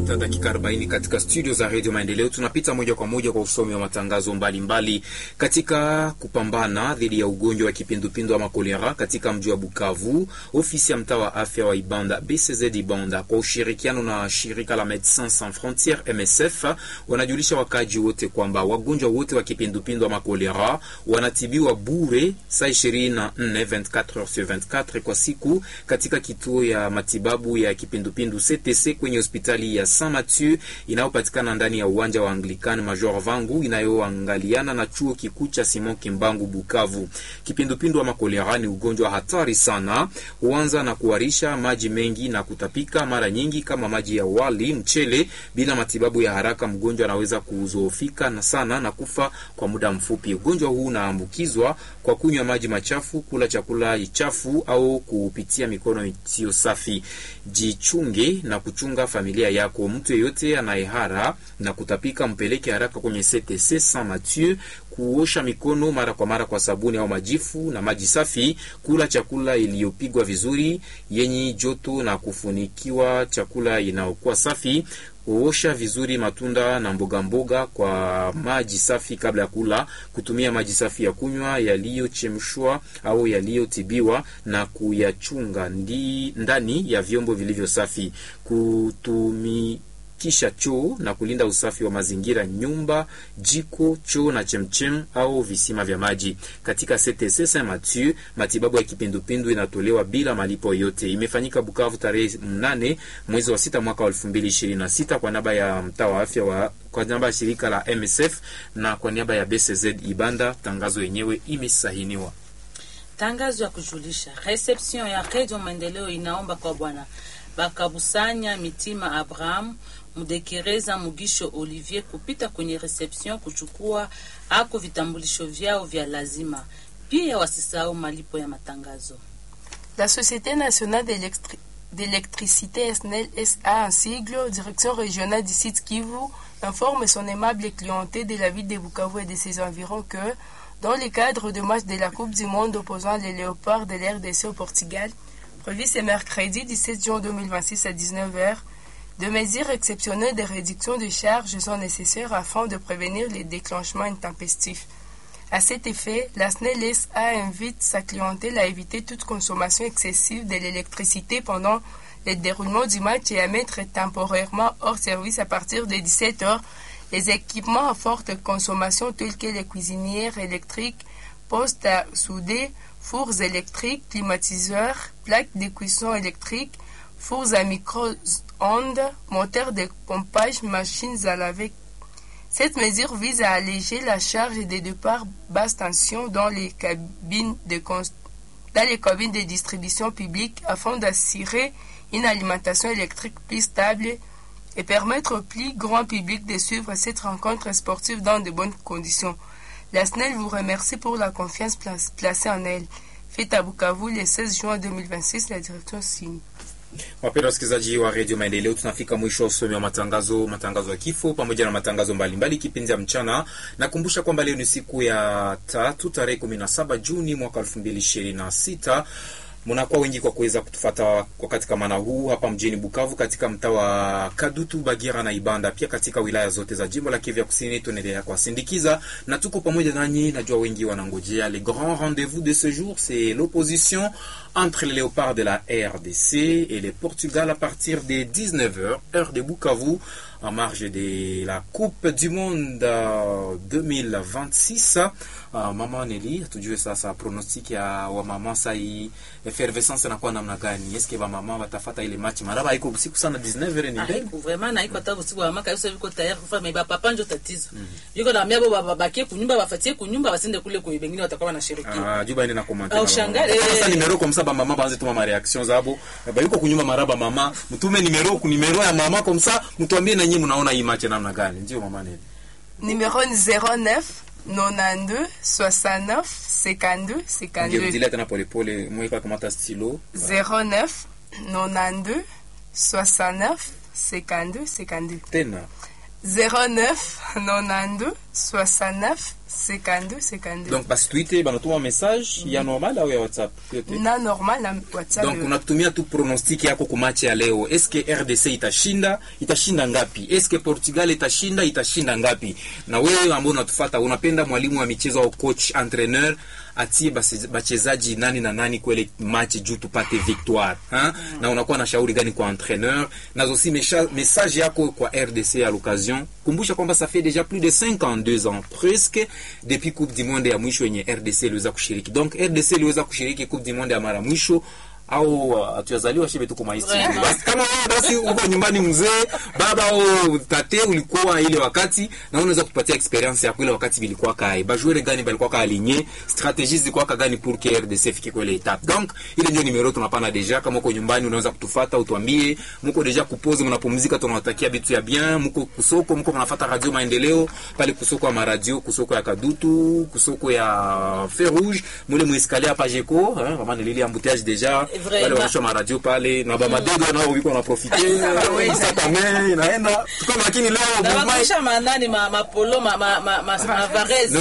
sita dakika 40 katika studio za redio Maendeleo. Tunapita moja kwa moja kwa usomi wa matangazo mbalimbali mbali. Katika kupambana dhidi ya ugonjwa wa kipindupindu ama kolera katika mji wa Bukavu, ofisi ya mtaa wa afya wa Ibanda BCZ Ibanda kwa ushirikiano na shirika la Medecins Sans Frontieres MSF wanajulisha wakaji wote kwamba wagonjwa wote wa kipindupindu ama kolera wanatibiwa bure saa 24 24 heures sur 24 kwa siku katika kituo ya matibabu ya kipindupindu CTC kwenye hospitali ya Saint Mathieu inayopatikana ndani ya uwanja wa Anglican Major Vangu inayoangaliana na chuo kikuu cha Simon Kimbangu Bukavu. Kipindupindu ama kolera ni ugonjwa hatari sana, huanza na kuharisha maji mengi na kutapika mara nyingi kama maji ya wali, mchele. Bila matibabu ya haraka, mgonjwa anaweza kuzoofika na sana na kufa kwa muda mfupi. Ugonjwa huu unaambukizwa kwa kunywa maji machafu, kula chakula chafu au kupitia mikono isiyo safi. Jichunge na kuchunga familia yako. Mtu yeyote anayehara na kutapika mpeleke haraka kwenye CTC Saint Mathieu. Kuosha mikono mara kwa mara kwa sabuni au majifu na maji safi. Kula chakula iliyopigwa vizuri yenye joto na kufunikiwa chakula inayokuwa safi. Kuosha vizuri matunda na mboga mboga kwa maji safi kabla ya kula. Kutumia maji safi ya kunywa yaliyochemshwa au yaliyotibiwa na kuyachunga ndi, ndani ya vyombo vilivyo safi. Kutumi kisha choo na kulinda usafi wa mazingira, nyumba, jiko, choo na chemchem au visima vya maji. Katika CTC Saint Mathieu, matibabu ya kipindupindu inatolewa bila malipo yote. Imefanyika Bukavu tarehe mnane mwezi wa sita mwaka wa elfu mbili ishirini na sita kwa niaba ya mtaa wa afya wa kwa niaba ya shirika la MSF na kwa niaba ya BCZ Ibanda. Tangazo yenyewe imesahiniwa. Tangazo ya kujulisha reception ya Radio Maendeleo inaomba kwa bwana Bakabusanya Mitima Abraham Mudekereza Mugisho Olivier kupita kwenye reception kuchukua ako vitambulisho vyao vya lazima. Pia wasisahau malipo ya matangazo. La Société nationale d'électricité SNEL SA en sigle, direction régionale du site Kivu, informe son aimable clientèle de la ville de Bukavu et de ses environs que, dans le cadre de match de la Coupe du Monde opposant les Léopards de l'RDC au Portugal, prévu ce mercredi 17 juin 2026 à 19h, de mesures exceptionnelles de réduction de charges sont nécessaires afin de prévenir les déclenchements intempestifs. À cet effet, la SNEL SA invite sa clientèle à éviter toute consommation excessive de l'électricité pendant le déroulement du match et à mettre temporairement hors service à partir de 17h les équipements à forte consommation tels que les cuisinières électriques, postes à souder, fours électriques, climatiseurs, plaques de cuisson électriques, fours à micro-ondes, moteurs de pompage, machines à laver. Cette mesure vise à alléger la charge des départs basse tension dans les cabines de, dans les cabines de distribution publique afin d'assurer une alimentation électrique plus stable et permettre au plus grand public de suivre cette rencontre sportive dans de bonnes conditions. La SNEL vous remercie pour la confiance placée en elle. Fait à Bukavu le 16 juin 2026, la direction signe. Wapenda wasikilizaji wa redio Maendeleo, tunafika mwisho wa usomi wa matangazo, matangazo ya kifo pamoja na matangazo mbalimbali kipindi ya mchana. Nakumbusha kwamba leo ni siku ya tatu tarehe 17 Juni mwaka 2026. Mnakuwa wengi kwa kuweza kutufata wakati kama na huu hapa mjini Bukavu, katika mtaa wa Kadutu, Bagira na Ibanda, pia katika wilaya zote za jimbo la Kivu ya Kusini. Tunaendelea kuwasindikiza na tuko pamoja nanyi. Najua wengi wanangojea le grand rendez-vous de ce jour, c'est l'opposition entre les léopards de la RDC et le Portugal à partir des 19h heure de Bukavu en marge de la Coupe du Monde 2026. Uh, mama Neli, tujue sasa pronostic ya wamama sai effervescence inakuwa namna gani? Eske wamama watafata ile match maraba iko usiku sana 19h ni mbele. Haiko vraiment na iko hata usiku wa maka yote viko tayari kufa meba papa njo tatizo. Yuko na miabo babakie kunyumba bafatie kunyumba basende kule kwa bengine watakuwa wanashirikia. Ah, juba ine na comment. Au shangale. Sasa nimero kwa msaba mama baanze tuma ma reaction zabo. Ba yuko kunyumba maraba mama, mtume nimero ku nimero ya mama kwa msa, mtuambie na nyinyi mnaona hii match namna gani? Ndio mama Neli. Numéro 09 92 69 52 52. Ngerudilia tena polepole, mweka kamata stilo. 09 92 69 52 52. Tena. 09 92 69 52 52 donc basi tuite banatuma message ya normal au ya whatsapp yote na normal na whatsapp donc unatumia tu pronostic yako ku match ya leo eske rdc itashinda itashinda ngapi eske portugal itashinda itashinda ngapi na wewe ambao unatufata unapenda mwalimu wa michezo au coach entraîneur atie basi- bachezaji nani na nani kwele match juu tupate victoire ha? na unakuwa na shauri gani kwa entraîneur nazosi mesha- message yako kwa rdc à l'occasion kumbusha kwamba ça fait déjà plus de 52 ans presque depuis coupe du monde ya mwisho yenye rdc iliweza kushiriki donc rdc iliweza kushiriki coupe du monde ya mara mwisho au uh, hatuyazaliwa shibe tuko maisha Vraiment. basi kama wewe basi uko nyumbani mzee baba au tate ulikuwa ile wakati na unaweza kupatia experience yako ile wakati bilikuwa kai bajoueur gani balikuwa ka aligné stratégie zilikuwa ka gani pour que RDC fike kwa ile étape donc ile ndio numero tunapana deja kama uko nyumbani unaweza kutufuata utuambie mko deja kupose mnapumzika tunawatakia bitu ya bien mko kusoko mko mnafuata radio maendeleo pale kusoko ya maradio kusoko ya kadutu kusoko ya fer rouge mule muescalier hapa jeko hein vraiment nilili embouteillage deja Vraiment. wale wanaosha maradio pale na bamadego nao wiko na profite inaenda tuko makini leo na movement wakuisha manani ma- mapolo ma- ma- ma- ma- ma- varese